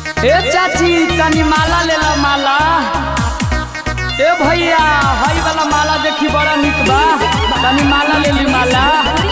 ए चाची तनी माला ले ला माला ए भैया हई वाला माला देखी बड़ा निक बा तनी माला ले ली माला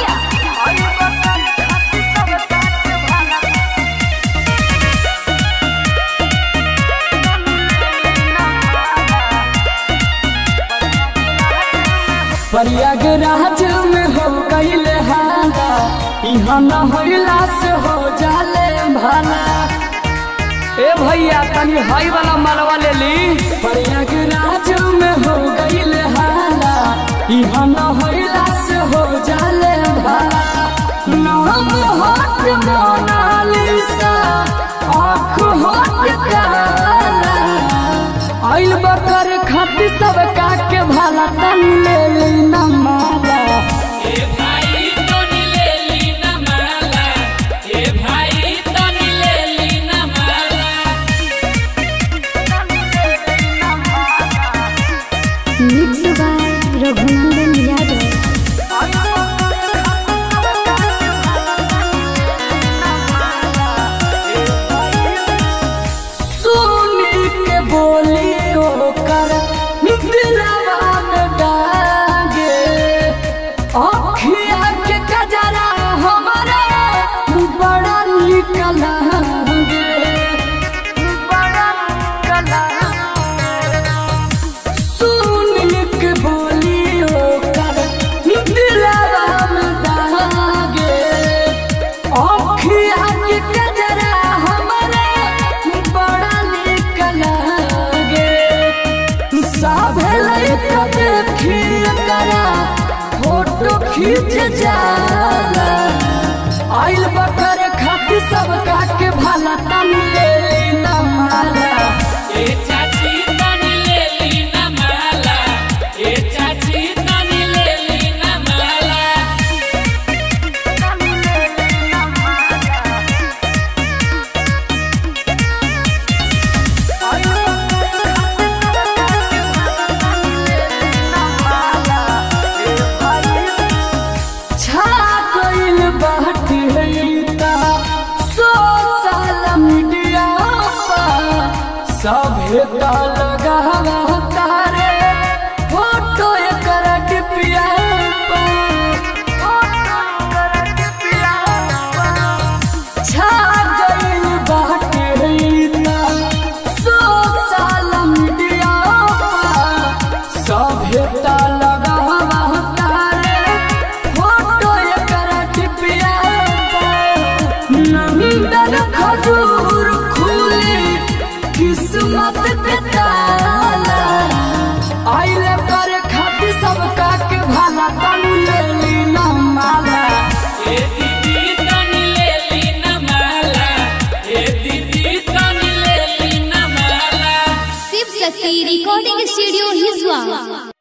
प्रयागराज में हो कैले हाला यहाँ न होइला से हो जाले भाला ए भैया तनी हई वाला मालवा ले ली प्रयागराज में हो गईले हाला यहाँ न होइला से हो जाले भाला नाम हट मोनालिसा आँख हट काला आइल बकर खाती सब काके भाला तनी ले ली न माला ए भाई तनी ले ली ना माला ए भाई तनी ले ली ना माला मिक्स बाय रघुनंदन यादव सुनी के बोली ओकर दिलवा में डागे अखिया के कजरा हमारा बड़ा निक लागे बड़ा निक सुनी के बोली ओकर दिलवा में डागे अखिया के कजरा हमारा बड़ा निक लागे साभे लइका देखी करा फोटो खींच जाला आइल बकर खाती सब काके भाला तनी ले ली ना माला ए चाची तनी ले ली ना माला ए चाची तनी ले ली ना माला छा गइल बाटे हईता सोशल मीडिया पा सभे त लगावा तारे फोटो एकर डिपिया पा छा गइल बाटे हईता सोशल मीडिया पा सभे त लगावा तारे फोटो एकर डिपिया पा नंदन खजूर खुली किस्मत के ताला आइल करे खातिर सब काके भाला तनी ले ली ना माला ए दीदी तनी ले ली ना माला ए दीदी तनी ले ली ना माला शिव शक्ति रिकॉर्डिंग स्टूडियो हिजवा